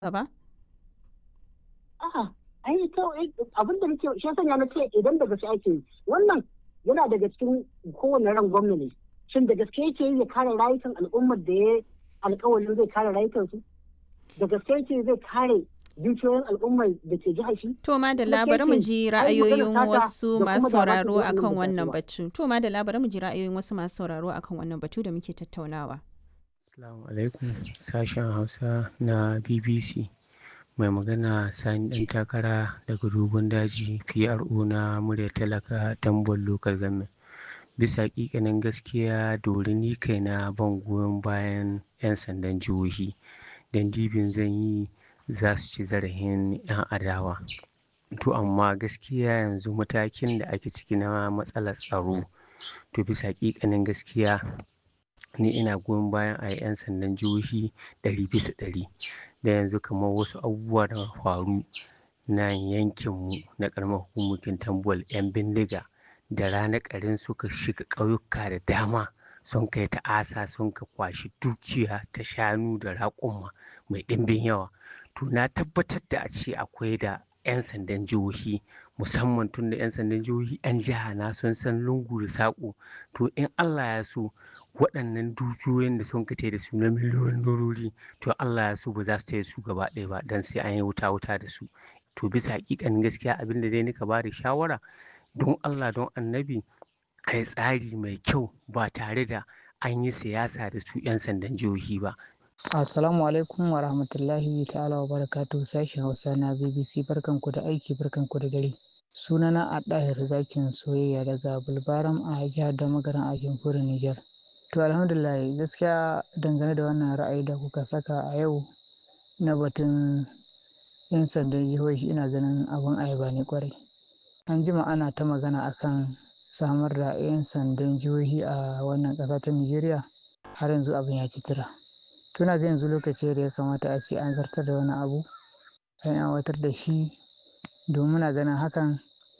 ba? A'a, ai kawai abin da nake shi sanya na ce idan da gaske ake yi wannan yana daga cikin kowane ran gwamna ne shin da gaske yake yi ya kare rayukan al'ummar da ya alkawarin zai kare rayukansu da gaske yake zai kare dukiyoyin al'ummar da ke jihar shi To ma da labarin mu ji ra'ayoyin wasu masu sauraro akan wannan batu. To ma da labarin mu ji ra'ayoyin wasu masu sauraro akan wannan batu da muke tattaunawa. Assalamu alaikum sashen Hausa na BBC. Mai magana Sani ɗan takara daga dogon daji PRO na murya talaka tambon local government. Bisa ƙiƙanin gaskiya dori ni kaina ban goyon bayan 'yan sandan jihohi. Dan dibin zan yi za su ci zarafin 'yan adawa. To amma gaskiya yanzu matakin da ake ciki na matsalar tsaro to bisa ƙiƙanin gaskiya ni ina goyon bayan a yi 'yan sandan jihohi ɗari bisa ɗari. Da yanzu kamar wasu abubuwa da faru na yankinmu na ƙaramar hukumomin Tambol 'yan bindiga da rana ƙarin suka shiga ƙauyuka da dama sun kai ta'asa sun ka kwashi dukiya ta shanu da raƙuma mai ɗimbin yawa. To na tabbatar da a ce akwai da 'yan sandan jihohi musamman tun da 'yan sandan jihohi 'yan jiha na sun san lungu da saƙo. To in Allah ya so waɗannan dukiyoyin da sun kace da su na miliyoyin dorori to Allah ya so ba za su taya su gaba ɗaya ba dan sai an yi wuta wuta da su. To bisa haƙiƙanin gaskiya abin da dai nika ba da shawara don Allah don annabi a yi tsari mai kyau ba tare da an yi siyasa da su 'yan sandan jihohi ba. Assalamu alaikum wa rahmatullahi ta'ala wa barakatu sashen Hausa na BBC barkanku da aiki barkanku da dare. Sunana a ɗahir zakin soyayya daga Bulbaram a jihar da magaran a jamhuriyar Nijar. To alhamdulillah gaskiya dangane da wannan ra'ayi da kuka saka a yau na batun 'yan sandan jihohi ina ganin abin ayaba ne kwarai. An jima ana ta magana akan samar da 'yan sandan jihohi a wannan ƙasa ta Nijeriya har yanzu abin ya ci tura. tuna ga yanzu lokaci da ya kamata a ce an zartar da wani abu an aiwatar da shi domin muna ganin hakan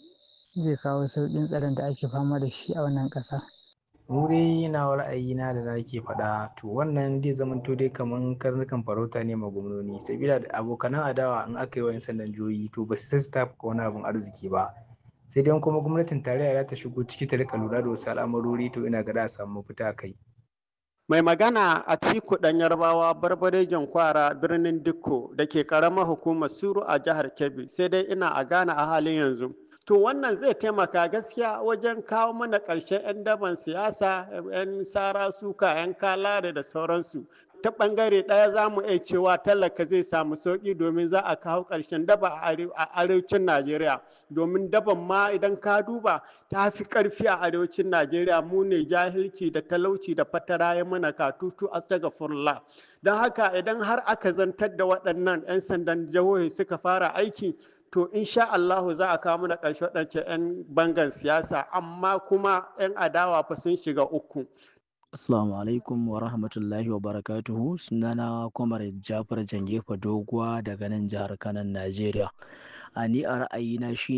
zai kawo sauƙin tsaron da ake fama da shi a wannan ƙasa. mu dai yana ra'ayina da nake faɗa to wannan zai zamanto dai kaman karnukan farauta ne ma gwamnoni sabila da abokanan adawa in aka yi wa 'yan sandan jihohi to ba su sai su tafi wani abin arziki ba sai dai kuma gwamnatin tarayya za ta shigo ciki ta rika lura da wasu al'amarori to ina ga za a samu mafita a kai. Mai magana a Tiku ɗan Yarbawa barbarejen kwara birnin Dikko da ke ƙaramar hukumar Suru a jihar Kebbi sai dai ina a Ghana a halin yanzu. To wannan zai taimaka gaskiya wajen kawo mana ƙarshen 'yan daban siyasa, 'yan sara suka, 'yan kalare da sauransu. Ta ɓangare ɗaya za mu iya cewa talaka zai samu sauƙi domin za a kawo ƙarshen daba a arewacin Najeriya. Domin daban ma idan ka duba ta fi ƙarfi a arewacin Najeriya mu ne jahilci da talauci da fatara ya mana katutu astagfirullah. Don haka idan har aka zantar da waɗannan 'yan sandan jihohi suka fara aiki to insha Allahu za a kawo mana ƙarshe waɗancan 'yan bangan siyasa amma kuma 'yan adawa fa sun shiga uku. Assalamu alaikum wa rahmatullahi wa barakatuhu sunana Kwamar Jafar Jangefa Doguwa daga nan jihar Kanan Najeriya. A ni a ra'ayina shi